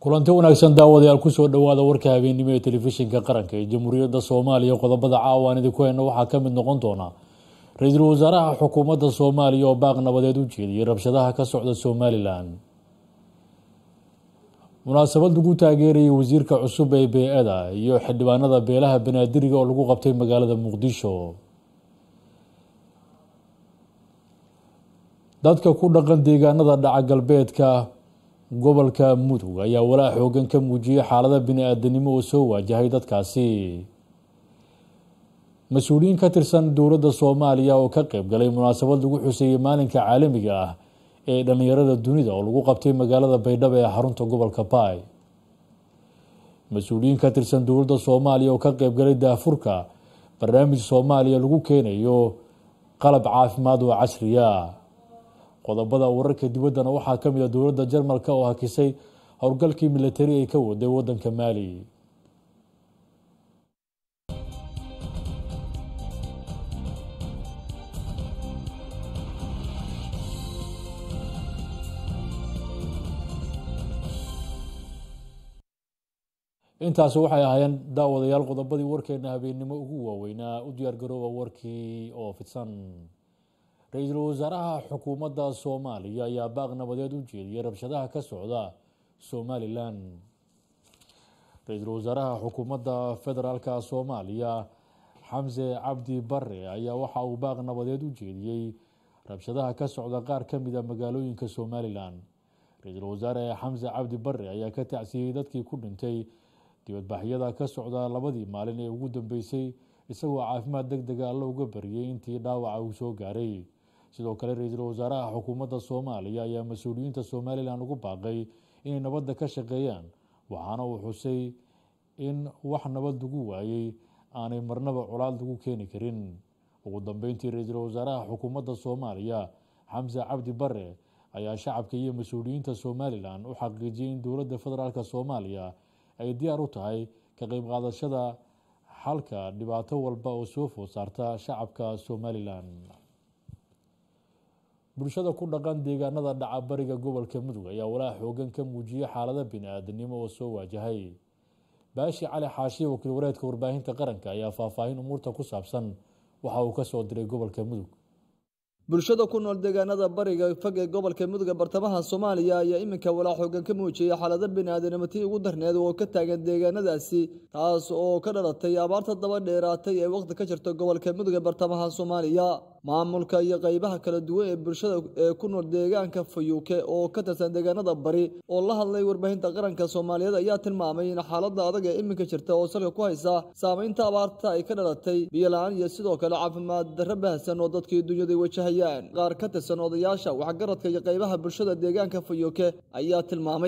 kulanti wanaagsan daawadayaal kusoo dhowaada warka habeennimo ee telefishinka qaranka ee jamhuuriyadda soomaaliya qodobada caawaan idinku heyna waxaa ka mid noqon doona ra-iisul wasaaraha xukuumadda soomaaliya oo baaq nabadeed u jeediyey rabshadaha ka socda somalilan munaasabad lagu taageerayay wasiirka cusub ee bee-ada iyo xildhibaanada beelaha banaadiriga oo lagu qabtay magaalada muqdisho dadka ku dhaqan deegaanada dhaca galbeedka gobolka mudug ayaa walaa xoogan ka muujiyey xaalada bini-aadanimo oo soo waajahay dadkaasi mas-uuliyiin ka tirsan dowladda soomaaliya oo ka qeyb galay munaasabad lagu xuseeyey maalinka caalamiga ah ee dhallinyarada dunida oo lagu qabtay magaalada baydhabo ee xarunta gobolka baay mas-uuliyiin ka tirsan dowladda soomaaliya oo ka qeyb galay daafurka barnaamij soomaaliya lagu keenayo qalab caafimaad oo casriya qodobada wararka dibaddana waxaa ka mid a dowladda jarmalka oo hakisay howlgalkii milatari ay ka waday wadanka maali intaasi waxay ahaayeen daawadayaal qodobadii warkeena habeennimo ugu waaweynaa u diyaargarooba warkii oo fidsan ra-iisul wasaaraha xukuumadda soomaaliya ayaa baaq nabadeed u jeediyey rabshadaha ka socda somalilan ra-iisul wasaaraha xukuumadda federaalka soomaaliya xamse cabdi bare ayaa waxa uu baaq nabadeed u jeediyey rabshadaha ka socda qaar ka mid a magaalooyinka somalilan ra-iisul wasaare xamse cabdi bare ayaa ka tacsiyey dadkii ku dhintay dibadbaxyada ka socda labadii maalin ee ugu dambeysay isagoo caafimaad deg dega alla uga bariyey intii dhaawaca uu soo gaaray sidoo kale ra-iisul wasaaraha xukuumadda soomaaliya ayaa mas-uuliyiinta somalilan ugu baaqay inay nabadda ka shaqeeyaan waxaana uu xusay in wax nabad lagu waayey aanay marnaba colaad lagu keeni karin ugu dambeyntii ra-iisul wasaaraha xukuumadda soomaaliya xamse cabdi bare ayaa shacabka iyo mas-uuliyiinta somalilan u xaqiijiyey in dowladda federaalk soomaaliya ay diyaar u tahay ka qeyb qaadashada xalka dhibaato walba oo soo food saarta shacabka somalilan bulshada ku dhaqan deegaanada dhaca bariga gobolka mudug ayaa walaa xoogan ka muujiyey xaalada bini-aadanimo oo soo waajahay baashi cali xaashiye wakiil wareedka warbaahinta qaranka ayaa faahfaahin umuurta ku saabsan waxa uu kasoo diray gobolka mudug bulshada ku nool deegaanada bariga fog ee gobolka mudug ee bartamaha soomaaliya ayaa iminka walaa xoogan ka muujiyey xaalada bini-aadanimo tii ugu darneed oo ka taagan deegaanadaasi taas oo ka dhalatay abaarta daba dheeraatay ee waqti ka jirta gobolka mudug ee bartamaha soomaaliya maamulka iyo qeybaha kala duwan ee bulshada ee ku nool deegaanka fayuuke oo ka tirsan deegaanada bari oo la hadlay warbaahinta qaranka soomaaliyeed ayaa tilmaamay in xaalada adag ee iminka jirta oo salka ku haysa saameynta abaarta ay ka dhalatay biyola-aan iyo sidoo kale caafimaad darro baahsan oo dadkii dunyada wajahayaan qaar ka tirsan odayaasha waxgaradka iyo qeybaha bulshada deegaanka fayuuke ayaa tilmaamay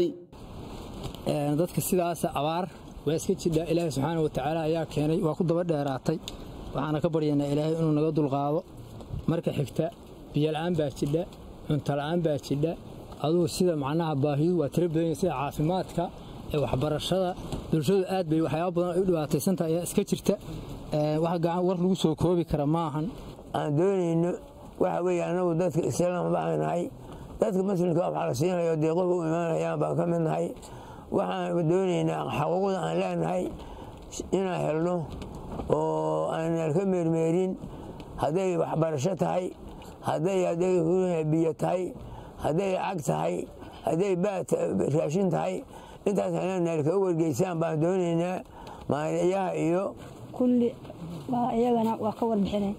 dadka sidaas abaar waa iska jidhaa ilaahay subxaana watacaala ayaa keenay waa ku daba dheeraatay waxaana ka baryaynaa ilaahay inuu naga dulqaado marka xigta biyola-aan baa jidha cuntola-aan baa jidha adugu sida macnaha baahiyu waa tiro badan sida caafimaadka ee waxbarashada bulshadu aad bay waxyaaba badan ay u dhibaataysantaha ayaa iska jirta wax gacan war lagu soo koobi kara maahan aan doonayno waxa weeye annagu dadka islaam baan nahay dadka muslimka waxaa la siinayo deeqoga u imaanayaan baan ka mid nahay waxaan doonaynaa xaquuqda aan leenahay inaan helno oo aanan ka meermeerin hadday waxbarasho tahay hadday hadday biyo tahay hadday cag tahay hadday raashin tahay intaas heleenaal kaga wargeysaan baan doonaynaa maaliyaha iyo kulli waa iyagana waa ka warbixinay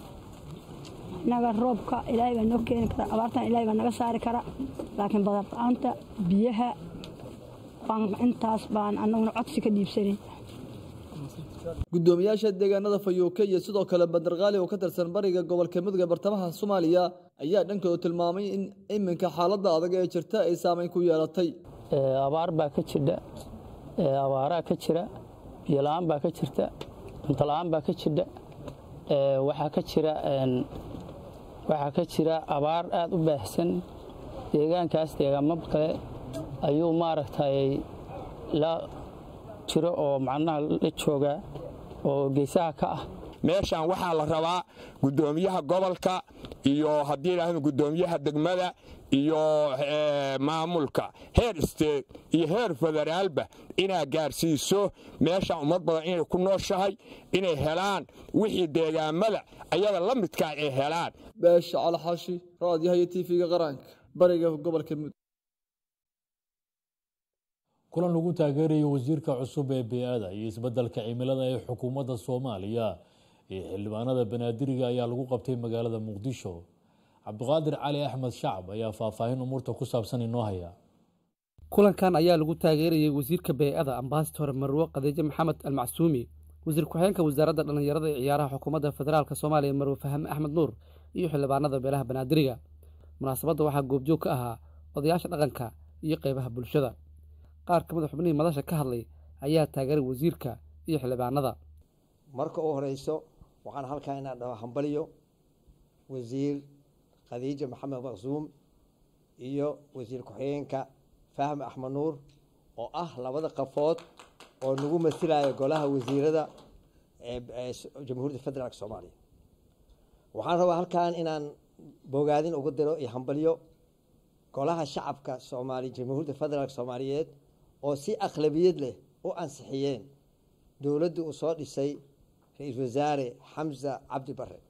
innaga roobka ilaahay baa noo keeni kara abaartan ilahay baa naga saari kara laakiin badarla-aanta biyaha intaas baan annaguna codsi ka dhiibsanin gudoomiyaasha deegaanada fayuuke iyo sidoo kale bandarqaali oo ka tirsan bariga gobolka mudug ee bartamaha soomaaliya ayaa dhankooda tilmaamay in iminka xaaladda adag ee jirta ay saameyn ku yeelatay abaar baa ka jidha abaaraa ka jira biyola-aan baa ka jirta cuntola-aan baa ka jidha waxaa ka jira waxaa ka jira abaar aad u baahsan deegaankaas deegaamo kale ayuu maaragtay la jiro oo macnaha la joogaa oo geesaha ka ah meeshan waxaa la rabaa guddoomiyaha gobolka iyo haddii idhaahdo guddoomiyaha degmada iyo maamulka heer state iyo heer federaalba inaad gaarsiiso meeshan ummad badan inay ku nooshahay inay helaan wixii deegaamada ayada la midkaa ay helaan beesha calxashi raadiyaha iyo tv-ga qaranka bariga gobolka mudug kulan lagu taageerayo wasiirka cusub ee bey-ada iyo isbeddelka cimilada ee xukuumadda soomaaliya iyo xildhibaanada banaadiriga ayaa lagu qabtay magaalada muqdisho cabdiqaadir cali axmed shacab ayaa faahfaahin umuurta ku saabsan inoo haya kulankan ayaa lagu taageerayay wasiirka bey-ada ambasador marwo khadiijo maxamed almacsuumi wasiir ku-xigeenka wasaaradda dhallinyarada ee ciyaaraha xukuumadda federaalk soomaaliya marwe fahme axmed nuur iyo xildhibaanada beelaha banaadiriga munaasabadda waxaa goobjoog ka ahaa odayaasha dhaqanka iyo qeybaha bulshada qaar ka mid a xubnihii madasha ka hadlay ayaa taageeray wasiirka iyo xildhibaanada marka u horeyso waxaan halkaa inaan dhaho hambaliyo wasiir khadiija maxamed maqsuum iyo wasiir ku-xigeenka fahme axmed nuur oo ah labada qafood oo nagu masilaya golaha wasiirada ee jamhuuriyadda federaalk soomaaliya waxaan rabaa halkan inaan bogaadin ugu diro iyo hambalyo golaha shacabka soomaaliya jamhuuriyadda federaalk soomaaliyeed oo si akhlabiyad leh u ansixiyeen dowladda uu soo dhisay ra-iisul wasaare xamsa cabdi bare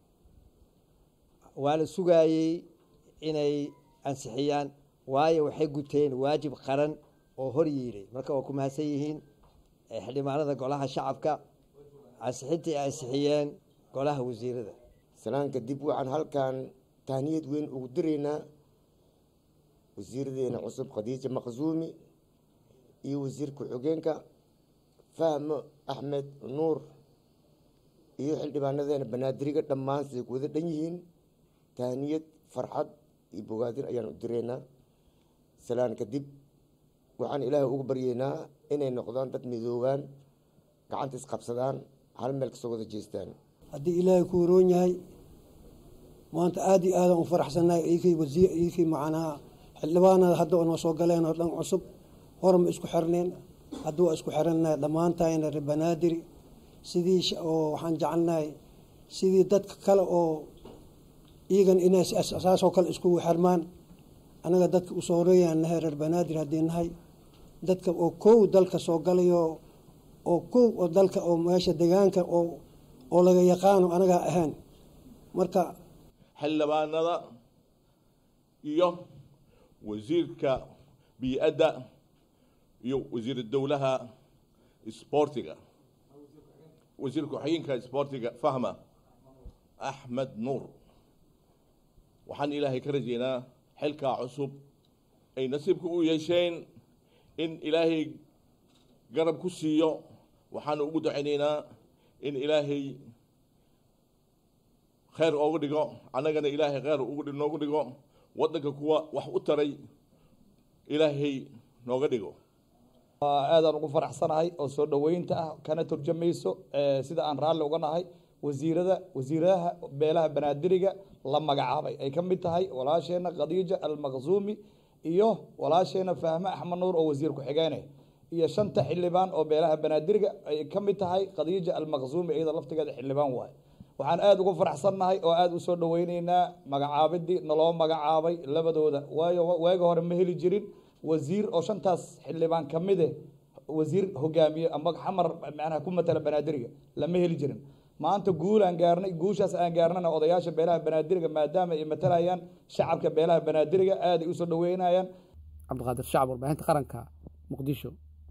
waa la sugaayey inay ansixiyaan waayo waxay guteen waajib qaran oo hor yiiday marka waa ku mahadsan yihiin xildhibaanada golaha shacabka ansixintii ay ansixiyeen golaha wasiirada salaan kadib waxaan halkan tahniyad weyn ugu diraynaa wasiiradeena cusub khadiija maqsuumi iyo wasiir ku-xigeenka fahmo axmed nuur iyo xildhibaanadeena banaadiriga dhammaan siday ku wada dhan yihiin tahniyad farxad iyo bogaadin ayaan u direynaa salaan kadib waxaan ilaahay ugu baryeynaa inay noqdaan dad midoobaan gacanta isqabsadaan hal meel kasoo wada jeestaan haddii ilaahay ku waroon yahay maanta aada iyo aadaan u faraxsannahay iikii wasiir iikii macnaha xildhibaanada hadda noo soo galeen oo dhan cusub horma isku xirneen hadda waa isku xirannahay dhammaantayna reer banaadiri sidii oo waxaan jecelnahay sidii dadka kale oo iyagan inay saasoo kale iskugu xirmaan anaga dadka usoo horeeyaan nahay reer banaadir haddii nahay dadka oo kow dalka soo galayo oo kow oo dalka oo meesha degaanka oo oo laga yaqaano anagaa ahaan marka xildhibaanada iyo wasiirka bii-adda iyo wasiir dowlaha isboortiga wasiir ku-xigeenka isboortiga fahma axmed nuur waxaan ilaahay ka rajeynaa xilkaa cusub ay nasiibka u yeesheen in ilaahay garab ku siiyo waxaanu ugu ducaynaynaa in ilaahay kheyr ooga dhigo annagana ilaahay kheyr noogu dhigo waddanka kuwa wax u taray ilaahay nooga dhigo aadaan ugu faraxsanahay oo soo dhoweynta ah kana turjamayso sida aan raalli uga nahay wasiirada wasiiradaha beelaha banaadiriga la magacaabay ay ka mid tahay walaasheena khadiija almaqsuumi iyo walaasheena fahme axmed nuur oo wasiir ku-xigeene iyo shanta xildhibaan oo beelaha banaadiriga ay ka mid tahay khadiija almaqsuumi iyada laftigeeda xildhibaan waay waxaan aada ugu faraxsannahay oo aada usoo dhoweyneynaa magacaabidii naloo magacaabay labadooda waayo waaga hore ma heli jirin wasiir oo shantaas xildhibaan ka mide wasiir hogaamiye ama xamar macnaha ku matala banaadiriga lama heli jirin maanta guul aan gaarnay guushaas aan gaarnana odayaasha beelaha banaadiriga maadaama ay matalayaan shacabka beelaha banaadiriga aaday usoo dhaweynayaan cabdiqaadir shacab warbaahinta qaranka muqdisho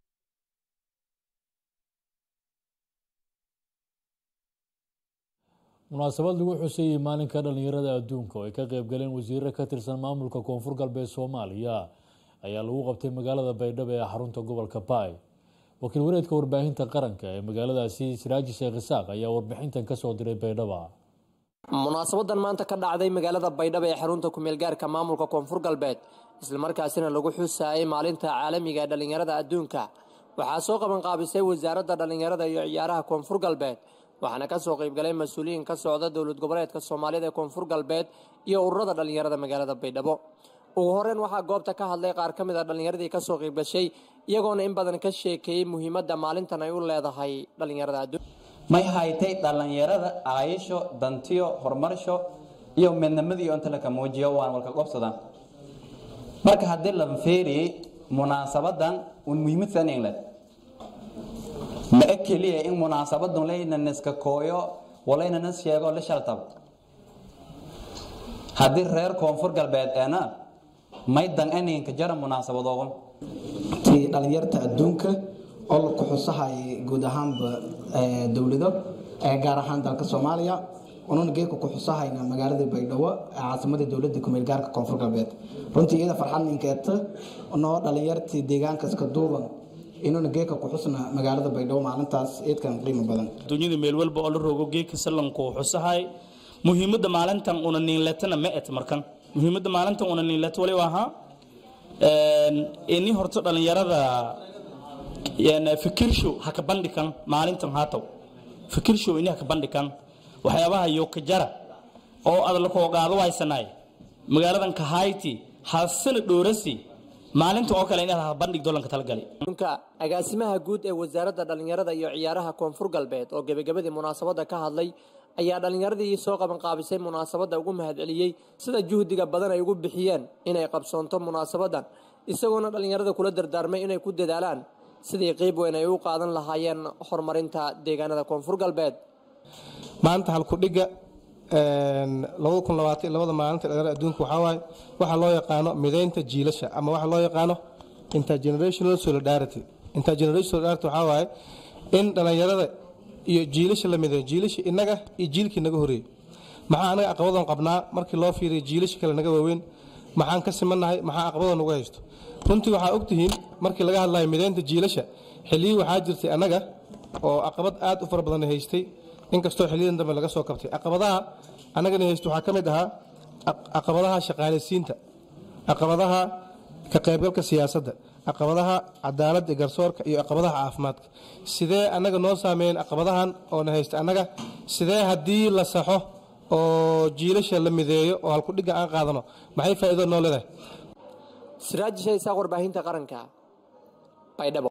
munaasabad lagu xuseeyey maalinka dhallinyarada adduunka oo ay ka qeyb galeen wasiiro ka tirsan maamulka koonfur galbeed soomaaliya ayaa lagu qabtay magaalada baydhabo ee xarunta gobolka baay wakiil wareedka warbaahinta qaranka ee magaaladaasi siraaji sheekh isaaq ayaa warbixintan kasoo diray baydhaba munaasabadan maanta ka dhacday magaalada baydhabo ee xarunta kumeelgaarka maamulka koonfur galbeed islamarkaasina lagu xusaayay maalinta caalamiga ee dhallinyarada adduunka waxaa soo qabanqaabisay wasaaradda dhallinyarada iyo ciyaaraha koonfur galbeed waxaana kasoo qeybgalay mas-uuliyiin ka socda dowlad goboleedka soomaaliyada ee koonfur galbeed iyo ururada dhallinyarada magaalada baydhabo ugu horeyn waxaa goobta ka hadlay qaar ka mid a dhallinyaradii kasoo qeybgashay iyagoona in badan ka sheekeeyey muhiimadda maalintan ay u leedahay dhallinyarada adduun may haytay dhallinyarada aayasho dantiyo horumarsho iyo midnimadiyo inta laka muujiyo waan walka qobsadaan marka haddii la feeriyey munaasabadan un muhiimadsan england ma eg keliya in munaasabadun laynan iska kooyo walaynan is sheego la shaltab haddii reer koonfur galbeed eena may dan eninka jara munaasabadoogan ti dhalinyarta adduunka oo la kuxusahay guud ahaanba dowlado gaar ahaan dalka soomaaliya ununa geedka kuxusahayna magaalada baydhabo caasimadii dowladda kumeel gaarka koonfur galbeed runtii iyada farxad ninkeeta noo dhalinyartii deegaanka iska duuban inuuna geedka kuxusna magaalada baydhabo maalintaas eedkan qiimo badan dunyada meel walba oo la rogo geedka sallanku xusahay muhiimadda maalintan una niinletana ma et markan muhiimadda maalintan una niinlet wali ahaa ini horto dhalinyarada fikirshow ha ka bandhikan maalintan haataw fikirshow ini ha ka bandhikan waxyaabaha yokajara oo aad la koogaado waysanaay magaaladan kahayti hasana dhoorasi maalinta oo kale inaad ha bandhig dolanka talagalay agaasimaha guud ee wasaaradda dhallinyarada iyo ciyaaraha koonfur galbeed oo gebagabadii munaasabadda ka hadlay ayaa dhallinyaradii soo qabanqaabisay munaasabadda ugu mahadceliyey sida juhdiga badan ay ugu bixiyeen inay qabsoonto munaasabadan isagoona dhallinyarada kula dardaarmay inay ku dadaalaan sidii qeyb weyn ay u qaadan lahaayeen horumarinta deegaanada koonfur galbeed maanta halkudhiga labada maalinta dhalinyarada adduunka waxaa waaye waxa loo yaqaano midaynta jiilasha ama waxa loo yaqaano intergenerational solidarity intergenerational solidarity waxaa waaye in dhalinyarada iyo jiilasha la mideeyo jiilasha innaga iyo jiilkii naga horeeyey maxaa anaga aqabadan qabnaa markii loo fiiriyo jiilasha kale naga waaweyn maxaan ka simannahay maxaa aqabadan ugu haysto runtii waxaa ogtihiin markii laga hadlayo midaynta jiilasha xilliyii waxaa jirtay annaga oo aqabad aad u fara badan haystay inkastoo xiliyadan dambe laga soo kabtay caqabadaha annagana haysto waxaa ka mid ahaa caqabadaha shaqaalaysiinta caqabadaha ka qaybgalka siyaasadda caqabadaha cadaaladda garsoorka iyo caqabadaha caafimaadka sidee annaga noo saameeyeen caqabadahan oona haysta annaga sidee haddii la saxo oo jiilasha la mideeyo oo halkudhigga aan qaadano maxay faa'iido noo leedahay siraaji shaysaaq warbaahinta qaranka baydhabo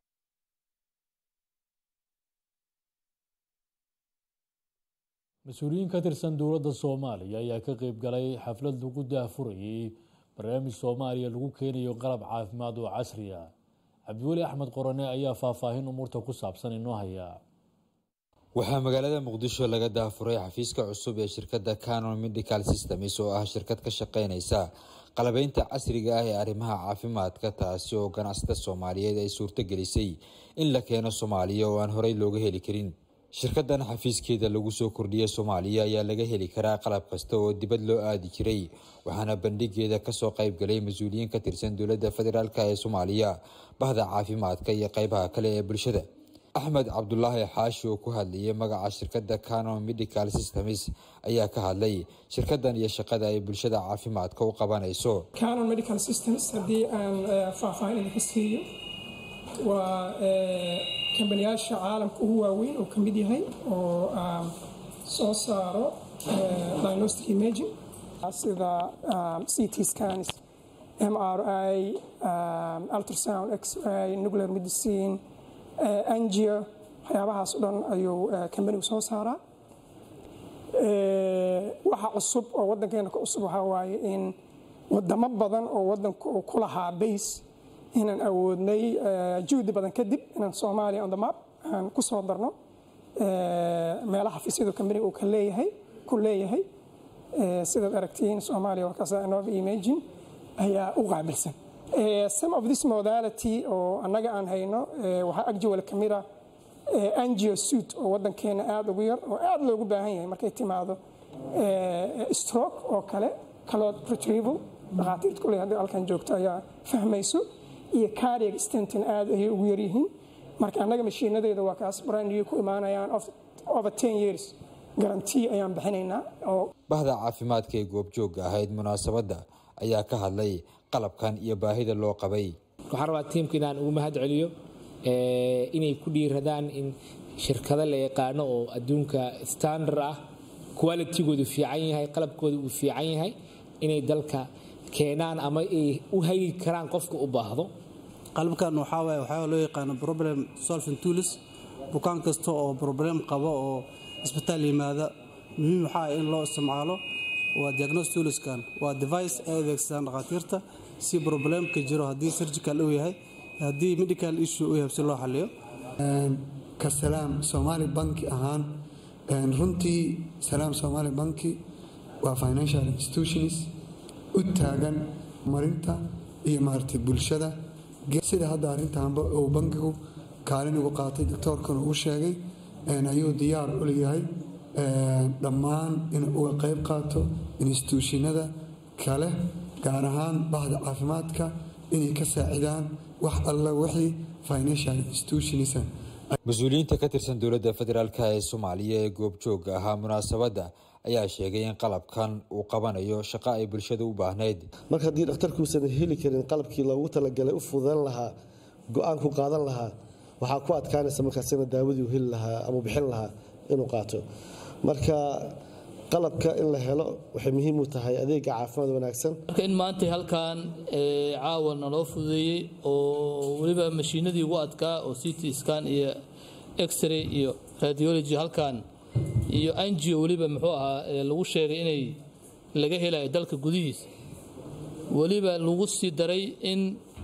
mas-uuliyiin ka tirsan dowladda soomaaliya ayaa ka qeyb galay xaflad lagu daahfurayay barnaamij soomaaliya lagu keenayo qalab caafimaad oo casri ah cabdiweli axmed qorane ayaa faahfaahin umuurta ku saabsan inoo haya waxaa magaalada muqdisho laga daafuray xafiiska cusub ee shirkadda canon medical systems oo ah shirkad ka shaqeynaysa qalabeynta casriga ah ee arrimaha caafimaadka taasi oo ganacsada soomaaliyeed ay suurtogelisay in la keeno soomaaliya oo aan horey looga heli karin shirkadan xafiiskeeda lagu soo kordhiyay soomaaliya ayaa laga heli karaa qalab kasta oo dibad loo aadi jiray waxaana bandhigeeda kasoo qayb galay mas-uuliyiin ka tirsan dowladda federaalk ee soomaaliya bahda caafimaadka iyo qeybaha kale ee bulshada axmed cabdulaahi xaashi oo ku hadlayay magaca shirkadda canon medical systems ayaa ka hadlay shirkadan iyo shaqada ay bulshada caafimaadka u qabanayso canon medical systems haddii aan faahfaahin idinka siiyo waa kambaniyaasha caalamka ugu waaweyn oo ka mid yahay oo soo saaro diagnostic imaging sida ct scans mri ultrasound x-ray nuclear medicine angio waxyaabahaas o dhan ayuu kambanigu soo saaraa waxa cusub oo waddankeena ka cusub waxaa waaye in wadamo badan oo waddanka uu ku lahaa base inaan awoodnay juhdi badan kadib inaan soomaaliya on the map aan ku soo darno meelaha xafiisyadu kambaniga uu ka leeyahay ku leeyahay sidaad aragtiin soomaaliya waa kaasa inova imagine ayaa u qaabilsan some of this modality oo annaga aan hayno waxaa agjiwal ka mid ah angio suit oo waddankeena aada ugu yar oo aada loogu baahan yahay markay timaado stroke oo kale calood retrieval dhakhaatiirta kuley haddii halkan joogto ayaa fahmayso iyo cardiac stentin aad ayay ugu yaryihiin marka annaga mashiinadeeda waa kaas brandiyo ku imaanayaan over ten years garantii ayaan bixinaynaa oo bahda caafimaadka ee goobjoogga ahayd munaasabadda ayaa ka hadlay qalabkan iyo baahida loo qabay waxaan rabaa tiimka inaan ugu mahad celiyo inay ku dhiiradaan in shirkado la yaqaano oo adduunka standard ah qualitigoodu fiican yahay qalabkooda uu fiican yahay inay dalka keenaan ama ay u hagi karaan qofka u baahdo qalabkan waxaa waaye waxaa loo yaqaano problem solving tools bukaan kasta oo problem qaba oo isbitaal yimaada muhiim waxaa in loo isticmaalo waa diagnostoliskan waa device ay adeegsadaan dhakhaatiirta si problemka jiro haddii surgical uu yahay haddii medical issue uu yahay si loo xaliyo ka salaam soomaali banki ahaan runtii salaam soomaali banki waa financial institutions u taagan marinta iyo maaragtay bulshada sida hadda arrintaanba uu bankigu kaalin ugu qaatay doctoorkana uu sheegay ayuu diyaar u leeyahay dhammaan in uga qayb qaato instituushinada kale gaar ahaan bahda caafimaadka inay ka saacidaan wax alla wixii financial institutions mas-uuliyiinta ka tirsan dowladda federaalk ee soomaaliya ee goobjooga ahaa munaasabadda ayaa sheegay in qalabkan uu qabanayo shaqo ay bulshada u baahnayd marka haddii dhakhtarkuusan heli karin qalabkii loogu talagalay u fududan lahaa go-aanku qaadan lahaa waxaa ku adkaanaysa markaasina daawadii heli lahaa ama bixin lahaa inuu qaato marka qalabka in la helo waxay muhiim u tahay adeega caafimaad wanaagsan marka in maanta halkan caawa naloo fududeeyey oo weliba mashiinadii ugu adkaa oo ct scan iyo x-ray iyo radiology halkan iyo angio weliba muxuu ahaa lagu sheegay inay laga helayo dalka gudihiisa weliba lagu sii daray in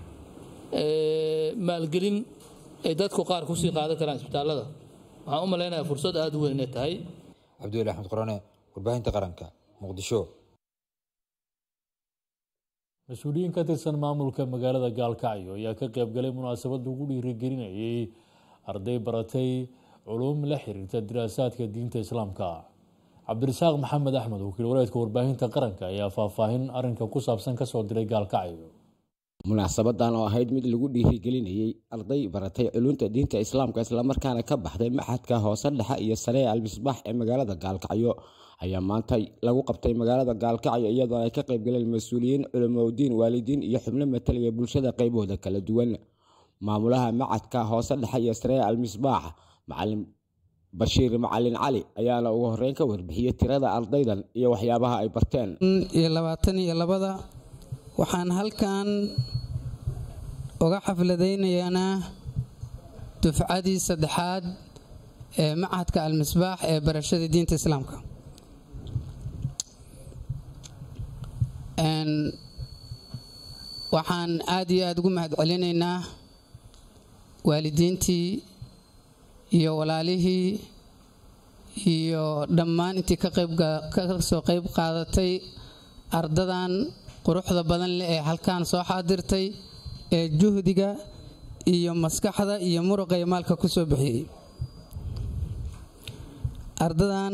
maalgelin ay dadku qaar kusii qaadan karaan isbitaallada waxaan u malaynayaa fursad aada u weyn inay tahay cabdiweli axmed qorane warbaahinta qaranka muqdisho mas-uuliyiin ka tirsan maamulka magaalada gaalkacyo ayaa ka qaybgalay munaasabad lagu dhiirigelinayay arday baratay culuum la xiriirta diraasaadka diinta islaamka cabdirasaaq maxamed axmed wakiil wareedka warbaahinta qaranka ayaa faahfaahin arinka ku saabsan kasoo diray gaalkacyo munaasabadan oo ahayd mid lagu dhiirigelinayey arday baratay culunta diinta islaamka islamarkaana ka baxday maxadka hoose dhexe iyo sare ee almisbaax ee magaalada gaalkacyo ayaa maanta lagu qabtay magaalada gaalkacyo iyadoo ay ka qaybgaleen mas-uuliyiin culimoudiin waalidiin iyo xubno matalaya bulshada qaybahooda kala duwan maamulaha macadka hoose dhexe iyo sare ee almisbaax macalin bashiir macalin cali ayaana ugu horeyn ka warbixiyey tirada ardaydan iyo waxyaabaha ay barteen iyo labaatan iyo labada waxaan halkan uga xafladaynaynaa dufcadii saddexaad ee macadka almisbaax ee barashada diinta islaamka waxaan aada iyo aada ugu mahad celinaynaa waalidiintii iyo walaalihii iyo dhammaan intii ka soo qayb qaadatay ardadan quruxda badan leh ee halkaan soo xaadirtay ee juhdiga iyo maskaxda iyo muruqa iyo maalka ku soo bixiyey ardadan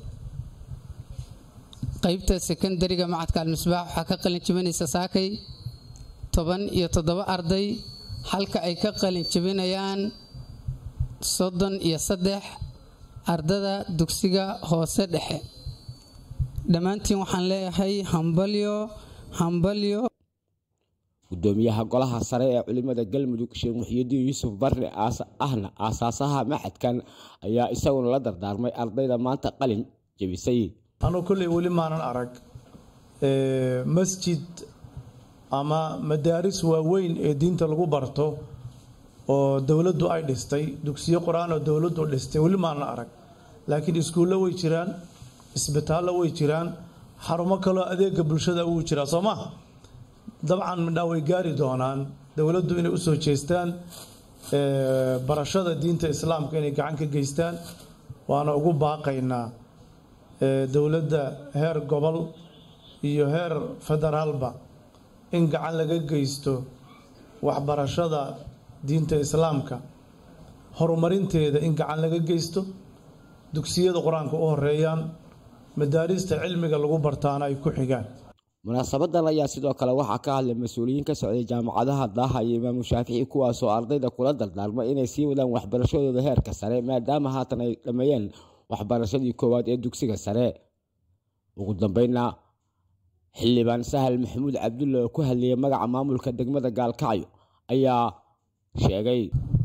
qaybta sekondariga macadka almisbaax waxaa ka qalin jibinaysa saakay toban iyo toddoba arday halka ay ka qalin jibinayaan soddon iyo saddex ardada dugsiga hoose dhexe dhammaantiin waxaan leeyahay hambalyo hambalyo gudoomiyaha golaha sare ee culimada galmudug sheekh muxyidiin yuusuf barre ahna aasaasaha maxadkan ayaa isaguna la dardaarmay ardayda maanta qalin jebisay anuu kolley weli maanan arag masjid ama madaaris waaweyn ee diinta lagu barto oo dowladdu ay dhistay dugsiyo qur-aan oo dowladdu dhistay weli maanan arag laakiin iskuullo way jiraan isbitaallo way jiraan xarumo kaloo adeega bulshada wuu jiraa soo ma dabcan midhaa way gaari doonaan dowladdu inay usoo jeestaan barashada diinta islaamka inay gacan ka geystaan waana ugu baaqaynaa dowladda heer gobol iyo heer federaalba in gacan laga geysto waxbarashada diinta islaamka horumarinteeda in gacan laga geysto dugsiyada qur-aanka u horeeyaan madaarista cilmiga lagu bartaana ay ku xigaan munaasabadan ayaa sidoo kale waxaa ka hadlay mas-uuliyiin ka socday jaamacadaha daaha iyo imaamu shaafici kuwaasoo ardayda kula dardaarmay inay sii wadaan waxbarashadooda heerka sare maadaama haatan ay dhammeeyeen waxbarashadii koowaad ee dugsiga sare ugu dambeynna xildhibaan sahal maxamuud cabdulle oo ku hadlayay magaca maamulka degmada gaalkacyo ayaa sheegay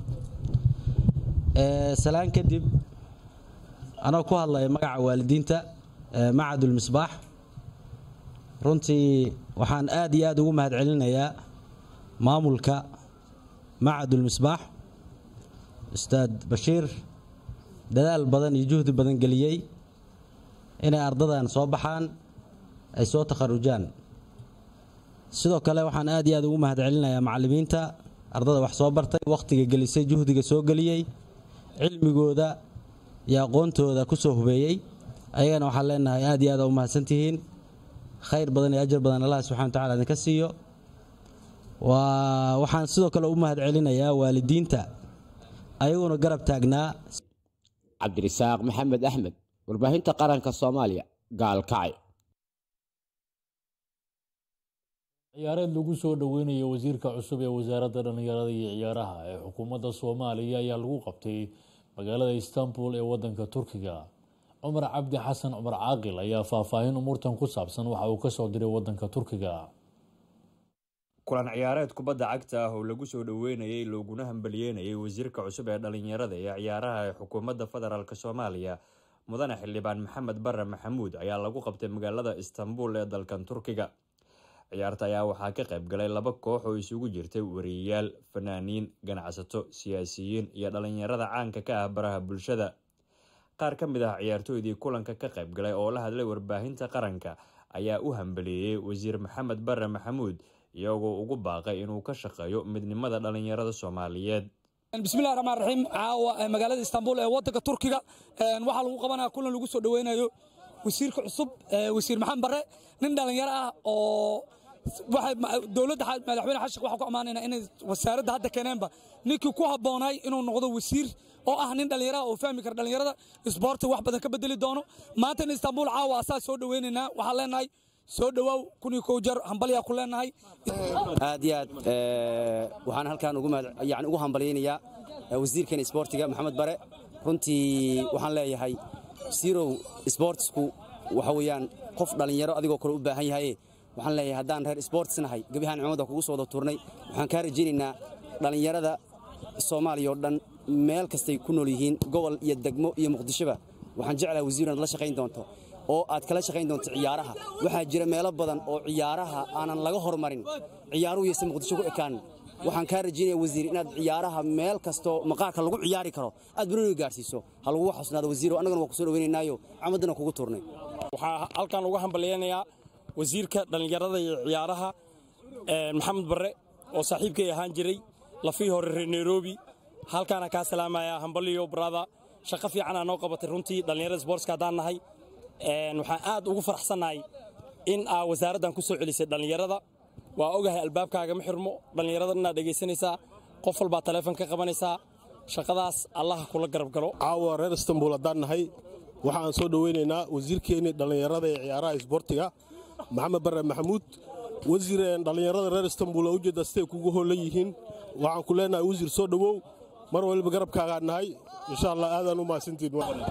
salaan kadib anoo ku hadlaya magaca waalidiinta macadulmisbaax runtii waxaan aad iyo aad ugu mahad celinayaa maamulka macadulmisbaax ustaad bashiir dadaal badan iyo juhdi badan geliyey inay ardadan soo baxaan ay soo takharujaan sidoo kale waxaan aad iyo aad ugu mahadcelinayaa macallimiinta ardada wax soo bartay wakhtiga gelisay juhdiga soo geliyey cilmigooda iyo aqoontooda ku soo hubeeyey ayagana waxaan leenahay aad iyo aad u mahadsantihiin khayr badan iyo ajar badan allah subxana wa tacala idinka siiyo waa waxaan sidoo kale u mahadcelinayaa waalidiinta ayaguna garab taagnaa cabdirisaaq maxamed axmed warbaahinta qaranka soomaaliya gaalkacay ciyaareed lagu soo dhoweynayo wasiirka cusub ee wasaaradda dhallinyarada iyo ciyaaraha ee xukuumadda soomaaliya ayaa lagu qabtay magaalada istanbul ee wadanka turkiga cumar cabdi xasan cumar caaqil ayaa faahfaahin umuurtan ku saabsan waxa uu kasoo diray wadanka turkiga kulan ciyaareed kubadda cagta ah oo lagu soo dhoweynayay looguna hambaliyeynayay wasiirka cusub ee dhallinyarada iyo ciyaaraha ee xukuumadda federaalk soomaaliya mudane xildhibaan maxamed bare maxamuud ayaa lagu qabtay magaalada istanbul ee dalkan turkiga ciyaarta ayaa waxaa ka qayb galay laba koox oo isugu jirtay wariyayaal fanaaniin ganacsato siyaasiyiin iyo dhallinyarada caanka ka ah baraha bulshada qaar ka mid ah ciyaartooydii kulanka ka qayb galay oo la hadlay warbaahinta qaranka ayaa u hambaliyeeyey wasiir maxamed bare maxamuud iyagoo ugu baaqay inuu ka shaqeeyo midnimada dhallinyarada soomaaliyeed bismillahi raxmaan raxiim caawa magaalada istanbul ee wadanka turkiga waxaa lagu qabanaya kulan lagu soo dhoweynayo wasiirka cusub wasiir maxamed bare nin dhallinyaro ah oo dowladda madaxweyne xashik waxaa ku ammaanayna inay wasaaradda hadda keeneenba ninkii ku habboonay inuu noqdo wasiir oo ah nin dhallinyaro ah oo fahmi kara dhallinyarada isboorti wax badan ka bedeli doono maanta in istanbul caawa asaa soo dhoweynaynaa waxaan leenahay soo dhowaaw kun iyo kow jar hambalyaa ku leenahay aad iyo aad waxaan halkaan yani ugu hambalyaynayaa wasiirkan isboortiga maxamed bare runtii waxaan leeyahay sirow isboortisku waxa weeyaan qof dhallinyaro adigoo kale u baahan yahaye waxaan leeyahay haddaan reer isboortis nahay gebihaan cimada kugu soo wada turnay waxaan kaa rajaynaynaa dhallinyarada soomaaliya oo dhan meel kastay ku nool yihiin gobol iyo degmo iyo muqdishoba waxaan jeclahay wasiir inaad la shaqayn doonto oo aad kala shaqayn doonto ciyaaraha waxaa jira meelo badan oo ciyaaraha aanan laga hormarin ciyaaruhu yase muqdisho ku ekaan waxaan kaa rajaynaya wasiir inaad ciyaaraha meel kastoo maqaarka lagu ciyaari karo aad baroniga gaadhsiiso ha lagugu xusnaado wasiiro annagana waa ku soo dhoweynaynaayo camaddana kugu turnay waxaa halkaan uga hambalyaynayaa wasiirka dhallinyarada iyo ciyaaraha maxamed barre oo saaxiibkay ahaan jiray lafii hore reer nairobi halkaana kaa salaamayaa hambaliyo brada shaqo fiicanaa noo qabatay runtii dhallinyarada sboortska haddaan nahay waxaan aad ugu faraxsannahay in aa wasaaraddan ku soo celisay dhallinyarada waa ogahay albaabkaaga ma xirmo dhallinyarada inaad dhegaysanaysaa qof walbaa taleefon ka qabanaysaa shaqadaas allaha kula garab galo caawa reer istanbul haddaan nahay waxaan soo dhoweynaynaa wasiirkeennii dhallinyarada ee ciyaaraha isboortiga maxamed bare maxamuud wasiir dhallinyarada reer istanbul oo ujeedda siday kugu hoolan yihiin waxaan ku leenahay wasiir soo dhowow mar waliba garabkaagaan nahay insha allah aadaan u mahadsantiin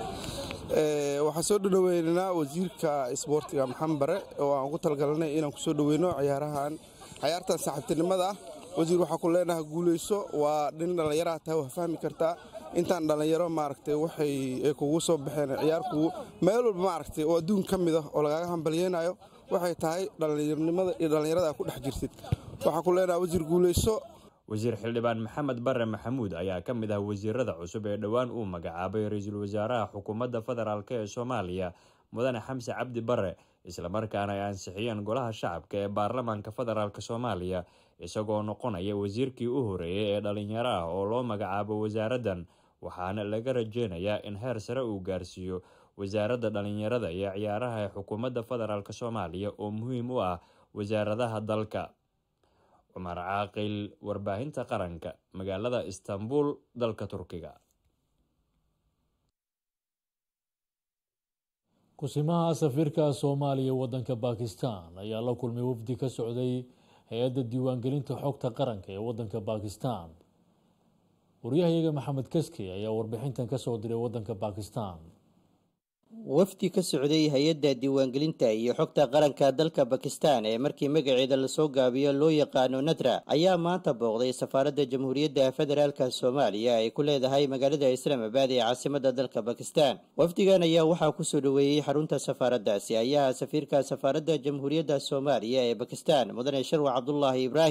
waxaan soo dhoweynaynaa wasiirka isboortiga maxamed bare oo aan ku talgalanay inaan ku soo dhoweyno ciyaarahan ciyaartan saaxiibtinimada ah wasiir waxaa ku leenahay guulayso waa nin dhallinyaraha tahay waa fahmi kartaa intaan dhallinyaro maaragtay waxay ay kugu soo baxeen ciyaarkugu meel walba maaragtay oo adduun ka mid ah oo lagaaga hambalyeynayo waxay tahay dhallinyarnimada iyo dhallinyarada aad ku dhex jirtid waxaa ku leenahay wasiir guulayso wasiir xildhibaan maxamed bare maxamuud ayaa ka mid ah wasiirada cusub ee dhowaan uu magacaabay ra-iisul wasaaraha xukuumadda federaalk ee soomaaliya mudane xamse cabdi bare islamarkaana ay ansixiyeen golaha shacabka ee baarlamaanka federaalk soomaaliya isagoo noqonaya wasiirkii u horeeyey ee dhallinyaro ah oo loo magacaabo wasaaraddan waxaana laga rajeynayaa in heer sare uu gaarsiiyo wasaaradda dhallinyarada iyo ciyaaraha ee xukuumadda federaalk soomaaliya oo muhiim u ah wasaaradaha dalka cumar caaqil warbaahinta qaranka magaalada istanbul dalka turkiga kusimaha safiirka soomaaliya wadanka bakistan ayaa la kulmay wafdi ka socday hay-adda diiwaangelinta xogta qaranka ee wadanka bakistan waryahayaga maxamed kaski ayaa warbixintan kasoo diray wadanka bakistan wafdi ka socday hay-adda diiwaangelinta iyo xogta qaranka dalka bakistan ee markii magaceeda lasoo gaabiyo loo yaqaano nadra ayaa maanta booqday safaaradda jamhuuriyadda federaalka soomaaliya ay ku leedahay magaalada islaamabad ee caasimada dalka bakistan wafdigan ayaa waxaa kusoo dhoweeyey xarunta safaaraddaasi ayaa safiirka safaaradda jamhuuriyadda soomaaliya ee bakistan mudane sharwa cabdulaahi ibraahim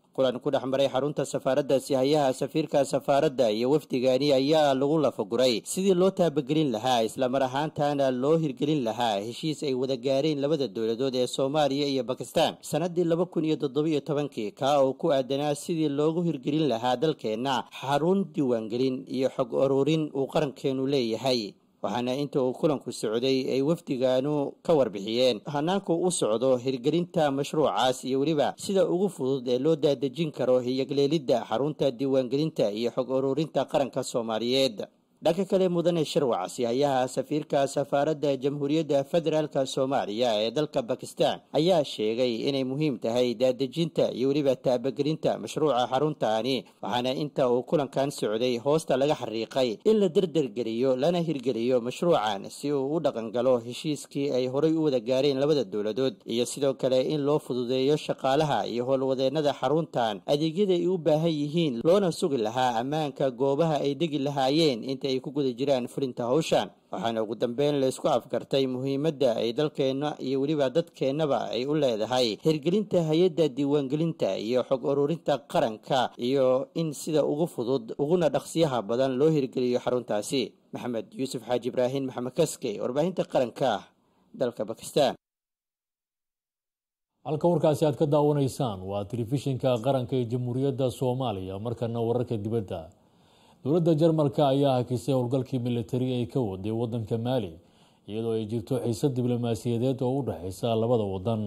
kulan ku dhex maray xarunta safaaraddaasi hayaha safiirka safaaradda iyo wafdigani ayaa lagu lafaguray sidii loo taabagelin lahaa islamar ahaantana loo hirgelin lahaa heshiis ay wada gaareen labada dowladood ee soomaaliya iyo bakistan sanadii laba kun iyo toddobiyo tobankii kaa oo ku aadanaa sidii loogu hirgelin lahaa dalkeenna xarun diiwaangelin iyo xog ururin uu qarankeenu leeyahay waxaana inta uu kulanku socday ay wafdigaanu ka warbixiyeen hanaanku u socdo hirgelinta mashruucaas iyo weliba sida ugu fudud ee loo daadejin karo hiyagleelidda xarunta diiwaangelinta iyo xog ururinta qaranka soomaaliyeed dhanka kale mudane sharwacsi hayaha safiirka safaaradda jamhuuriyadda federaalka soomaaliya ee dalka bakistan ayaa sheegay inay muhiim tahay daadejinta iyo weliba taabagelinta mashruuca xaruntaani waxaana inta uu kulankan socday hoosta laga xariiqay in la derdergeliyo lana hirgeliyo mashruucan si uu u dhaqangalo heshiiskii ay horay u wada gaareen labada dowladood iyo sidoo kale in loo fududeeyo shaqaalaha iyo howlwadeennada xaruntan adeegyada ay u baahan yihiin loona sugi lahaa ammaanka goobaha ay degi lahaayeen inta ay ku guda jiraan fulinta hawshan waxaana ugu dambeyn laysku afgartay muhiimadda ay dalkeenna iyo weliba dadkeennaba ay u leedahay hirgelinta hay-adda diiwaangelinta iyo xog ururinta qaranka iyo in sida ugu fudud uguna dhaqsiyaha badan loo hirgeliyo xaruntaasi maxamed yuusuf xaaji ibraahim maxamed kaske warbaahinta qaranka dalka bakistan halka warkaasi aad ka daawanaysaan waa telefishinka qaranka ee jamhuuriyadda soomaaliya markana wararka dibadda dowladda jarmalka ayaa hakisay howlgalkii militari ay ka waday wadanka maali iyadoo ay jirto xiisad diblomaasiyadeed oo u dhexeysa labada wadan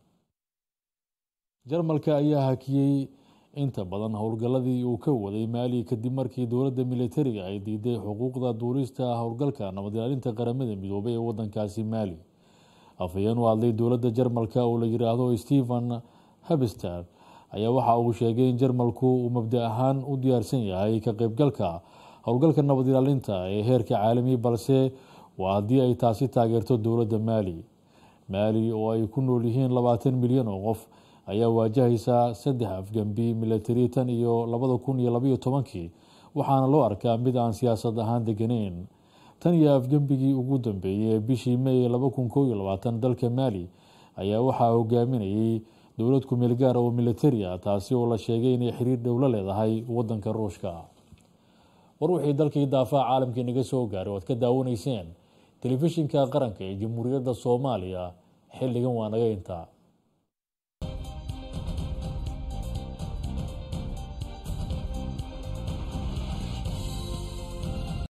jarmalka ayaa hakiyey inta badan howlgalladii uu ka waday maali kadib markii dowladda militariga ay diiday xuquuqda duurista howlgalka nabad ilaalinta qaramada midoobay ee wadankaasi maali afhayeen u hadlay dowladda jarmalka oo la yiraahdo stephen habster ayaa waxa uu sheegay in jarmalku uu mabda ahaan u diyaarsan yahay ka qeybgalka howlgalka nabad ilaalinta ee heerka caalami balse waa haddii ay taasi taageerto dowladda maali maali oo ay ku nool yihiin labaatan milyan oo qof ayaa waajahaysa saddex afgembi militari tan iyo labada kun iyo labaiyo tobankii waxaana loo arkaa mid aan siyaasad ahaan deganeyn tan iyo afgembigii ugu dambeeyey ee bishii may laba kun kow iyo labaatan dalka maali ayaa waxaa hogaaminayay dowlad kumeel gaar oo militari ah taasi oo la sheegay inay xiriir dhow la leedahay wadanka ruushka war wixii dalkii daafaha caalamkii naga soo gaaray oad ka daawanayseen telefishinka qaranka ee jamhuuriyadda soomaaliya xilligan waa naga intaa